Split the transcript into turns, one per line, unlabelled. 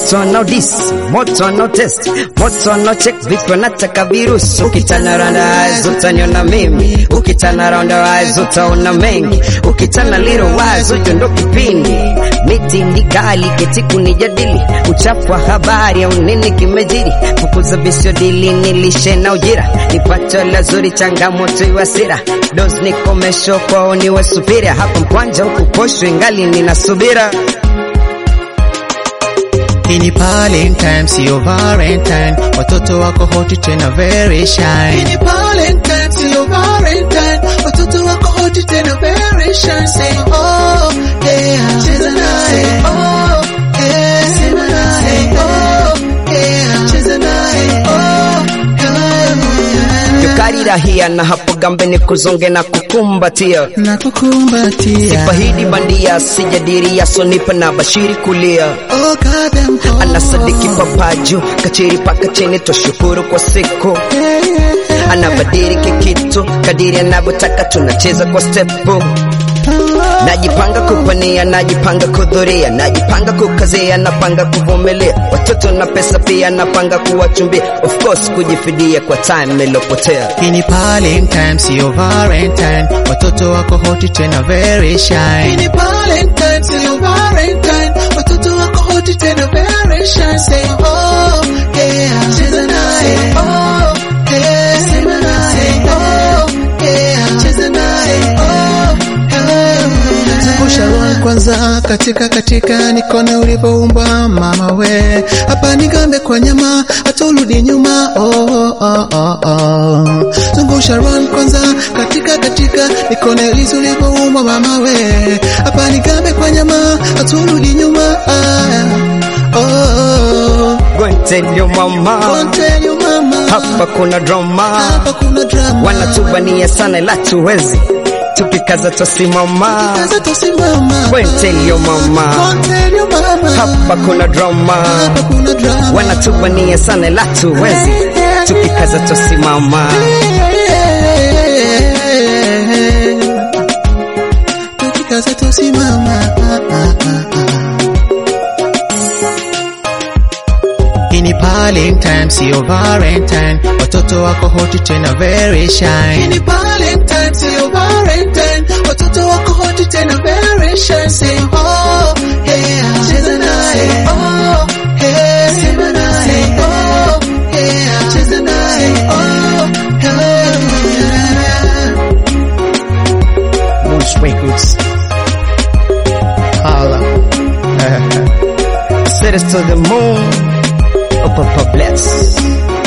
moto no dis moto no test moto no check vipi wanataka virusi ukitana round eyes utaniona mimi ukitana round eyes utaona mengi ukitana little wise ujo ndo kipindi miti ni gali keti kunijadili uchafu wa habari au nini kimejiri fukuza visio dili nilishe na ujira nipacho la zuri changamoto iwasira dos nikomesho kwao niwe supira hapa mkwanja huku posho ingali ninasubira
Hii ni Valentine, sio Valentine. Watoto wako hoti tena very shy. Hii ni Valentine, sio Valentine. Watoto wako hoti tena very shy. Say oh yeah, cheza naye. Oh yeah, sema naye. Oh yeah, cheza naye. Oh yeah.
yokarira hiya na hapo gambe ni kuzonge na kukumbatia
Nakukumbatia.
sifahidi bandia sijadiria sonipa na bashiri kulia
Oh goddamn oh.
anasadiki papaju kachiri paka chini twashukuru kwa siku
Yeah, yeah, yeah.
anabadiliki kitu kadiri anavyotaka tunacheza kwa stepu najipanga kupania najipanga kudhuria najipanga kukazia napanga kuvumilia watoto na pesa pia napanga kuwachumbia of course kujifidia kwa time ilopotea
Hii ni Valentine, sio Valentine. Watoto wako hoti tena very shy. Hii ni Valentine, sio Valentine. Watoto wako hoti tena very shy. Say oh yeah, cheza naye. Oh yeah, sema naye. Oh yeah, cheza naye. Oh yeah. Zungusha wa kwanza katika katika nikone ulivyoumbwa mama we hapa nigambe kwa nyama hata urudi nyuma oh, oh, oh, oh. zungusha run kwanza katika katika nikone lizi ulivyoumbwa mama we hapa nigambe kwa nyama hata urudi nyuma ah, oh, oh.
Go and tell your mama
Don't tell your mama
hapa kuna drama
hapa kuna drama
wanatubania sana ila tuwezi tukikaza tosimama
Kaza tosimama
Go and tell your mama
Don't tell your mama
hapa kuna drama
hapa kuna drama
wanatubania sana ila tuwezi tukikaza tosimama
tukikaza tusimama Hii ni Valentine, sio Valentine. Watoto wako hoti tena very shy. Hii ni Valentine, sio Valentine. Watoto wako hoti tena very shy. Say oh yeah, cheza naye. Oh yeah, sema naye. Oh yeah, cheza naye. Oh yeah.
Moose Records
Holla.
Set us to the moon Oh, Papa bless